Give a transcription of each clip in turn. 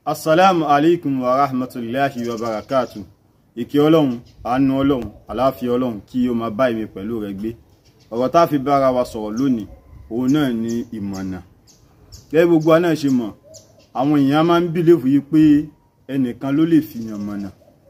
assalamu alaikum wa rahmatullahi wa barakatu ìkẹ́ ọlọ́run àánú ọlọ́run àláfíà ọlọ́run kí o máa bá èmi pẹ̀lú rẹ gbé ọ̀rọ̀ tá a fi bára wa sọ̀rọ̀ lónìí òun náà ni ìmọ̀nà gẹ́gẹ́ gbogbo wa náà ṣe mọ̀ àwọn èèyàn máa ń bìlẹ̀fù yìí pé ẹnìkan ló lè fìyàn mọ̀nà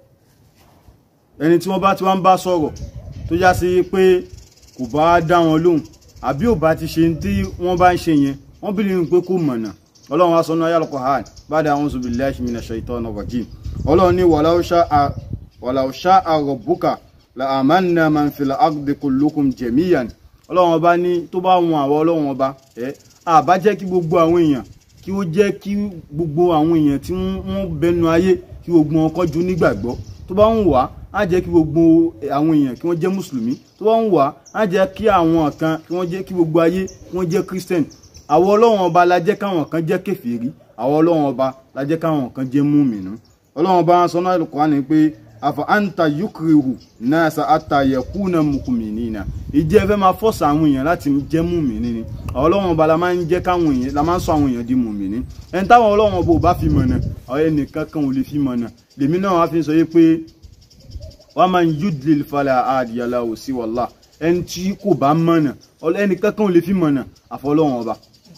ẹni tí wọ́n bá ti wá ń bá sọ̀rọ̀ tó já sí pé kò bá dá wọn lóhùn àbí ò bá ti ṣe tí wọ́n bá ń ṣe yẹn wọ́n bìlẹ̀ pé kò mọ̀nà ọlọ́run wá sọ́nà ayálùkọ̀ hàn ba'da a'udhu billahi minash shaitanir rajim ọlọ́run ní walau sha'a walau sha'a rabbuka la amanna man fil ardi kullukum jami'an ọlọ́run ọba ní tó bá wọn àwọn ọlọ́run ọba ẹ àbá jẹ́ kí gbogbo àwọn èèyàn kí ó jẹ́ kí gbogbo àwọn èèyàn tí wọ́n bẹnu ayé kí gbogbo wọn kọjú nígbàgbọ́ tó bá ń wà á jẹ́ kí gbogbo àwọn èèyàn kí wọ́n jẹ́ mùsùlùmí tó bá ń wà á jẹ́ kí àwọn kan kí wọ́n jẹ́ kí gbogbo ayé kí wọ́n jẹ́ christian àwọn ọlọ́run ọba la jẹ́ káwọn kan jẹ́ kèfèrí àwọn ọlọ́run ọba la jẹ́ káwọn kan jẹ́ múmìnú ọlọ́run ọba sọ náà lùkọ́ ni pé àfọ àǹtà yukrihu nasa ata yakuna mukuminina ìjẹ́ fẹ́ máa fọ́sà àwọn èèyàn láti jẹ́ múmìnú ni àwọn ọlọ́run ọba la máa ń jẹ́ káwọn èèyàn la máa ń sọ àwọn èèyàn di múmìnú ẹni táwọn ọlọ́run ọba ò bá fi mọ̀nà àwọn ẹnìkan kan ò lè fi mọ̀nà lèmi náà wá fi sọ yé pé wọ́n máa ń yudlil fala adiyala òsì wàllá ẹni tí kò bá mọ̀nà ẹnìkan kan ò lè fi mọ̀nà àfọlọ́run ọba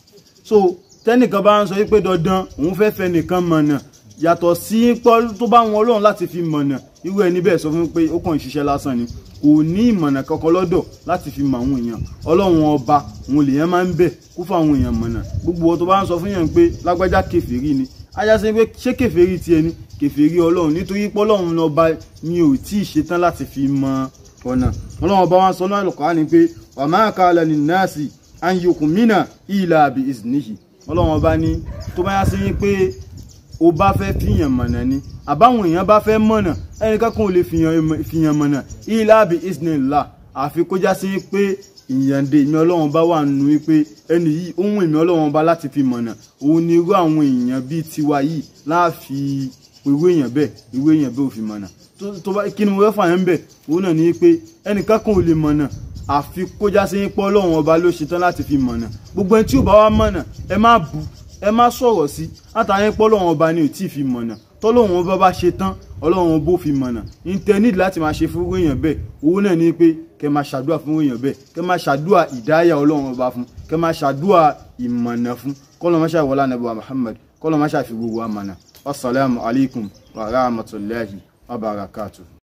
so tẹ́nìkan bá ń sọ wípé dandan òun fẹ́ fẹ́ nìkan mọ̀nà yàtọ̀ sí pọ́ tó bá wọn ọlọ́run láti fi mọ̀nà irú ẹni bẹ́ẹ̀ sọ fún pé ó kàn ń ṣiṣẹ́ lásán ni kò ní ìmọ̀nà kankan lọ́dọ̀ láti fi mọ àwọn èèyàn ọlọ́run ọba òun lèèyàn máa ń bẹ̀ kó fún àwọn èèyàn mọ̀nà gbogbo ọ tó bá ń sọ fún yẹn pé lágbájá kèfèrí ni ajá sí pé ṣé kèfèrí tiẹ̀ ni kèfèrí ọlọ́run nítorí pé ọlọ́run ọba mi ò tí ì ṣetán láti fi mọ ọ̀nà ọlọ́run ọba wa sọ náà lọ́kọ̀ọ́ ni pé wàmáàkà lẹ́ni náàsì anyokun mina ila bi iznihi ọlọ́run ọba ní tó bá yá sí yín pé o bá fẹ́ fìyàn mọ̀nà ni àbáwọn èèyàn bá fẹ́ mọ̀nà ẹnìkan kan ò lè fìyàn mọ̀nà ila bi iznillah àfi kó já sí pé ìyànde ìmí ọlọ́run bá wà nù wípé ẹni yìí ohun ìmí ọlọ́run bá láti fi mọ̀nà òun ni irú àwọn èèyàn bíi tiwa yìí láàfi irú èèyàn bẹ́ẹ̀ irú èèyàn bẹ́ẹ̀ ò fi mọ̀nà tó bá kí ni mo fẹ́ fà yẹn bẹ̀ òun náà ni pé ẹnìkan kan ò lè mọ̀nà àfi kójá sí pọ́ lọ́wọ́n ọba ló ṣetán láti fi mọ̀nà gbogbo ẹni tí ò bá wá mọ̀nà ẹ má bú ẹ má sọ̀rọ̀ sí látàrí pọ́ lọ́wọ́n ọba ni ò tí ì fi mọ̀nà tọ́lọ́wọ́n ọba bá ṣe tán ọlọ́wọ́n bó fi mọ̀nà intanet láti máa ṣe fún èèyàn bẹ́ẹ̀ owó náà ni pé kẹ máa ṣàdúrà fún èèyàn bẹ́ẹ̀ kẹ máa ṣàdúrà ìdáyà ọlọ́wọ́n ọba fún kẹ máa ṣàdúrà ìmọ̀nà fún kọ́lọ́mọṣà wọlá nàbẹ̀wà Muhammad kọ́lọ́mọṣà fi gbogbo àmọ̀nà wasalaamu alaykum wa rahmatulahi wa barakatuh.